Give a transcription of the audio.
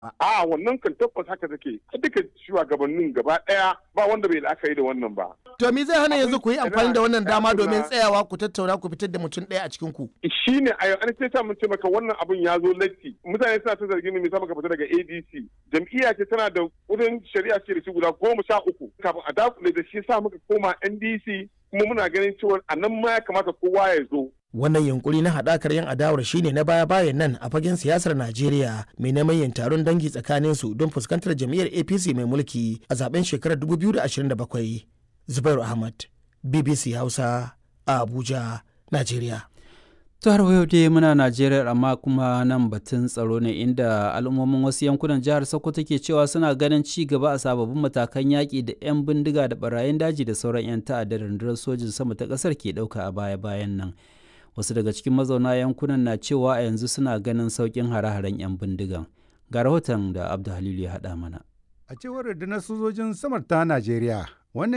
a wannan kan tabbas haka take duka shugabannin gaba daya ba wanda bai la'akari da wannan ba To me zai hana yanzu ku yi amfani da wannan dama domin tsayawa ku tattauna ku fitar da mutum ɗaya a cikin ku? shi ne a an ce ta mun ce maka wannan abun ya zo latti mutane suna ta zargin mu musamman ka fita daga ADC jam'iyya ce tana da wurin shari'a ce da shi guda goma sha uku kafin a dakule da shi sa muka koma NDC kuma muna ganin cewa a nan ma ya kamata kowa ya zo Wannan yunkuri na haɗakar yan adawar shine na baya-bayan nan a fagen siyasar Najeriya mai neman yin taron dangi tsakanin su don fuskantar jam'iyyar APC mai mulki a zaben shekarar 2027. Zubairu Ahmad, BBC Hausa, a Abuja, Najeriya. ta har yau dai muna najeriya amma kuma nan batun tsaro ne inda al'ummomin wasu yankunan jihar sokoto ke cewa suna ganin ci gaba a sababbin matakan yaƙi da 'yan bindiga da barayin daji da sauran 'yan ta'adda da rundunar sojin sama ta ƙasar ke ɗauka a baya-bayan nan wasu daga cikin mazauna yankunan na cewa a yanzu suna ganin sauƙin hare-haren 'yan bindigan ga rahoton da abdu halilu ya haɗa mana A cewar rundunar sojojin samar ta Najeriya,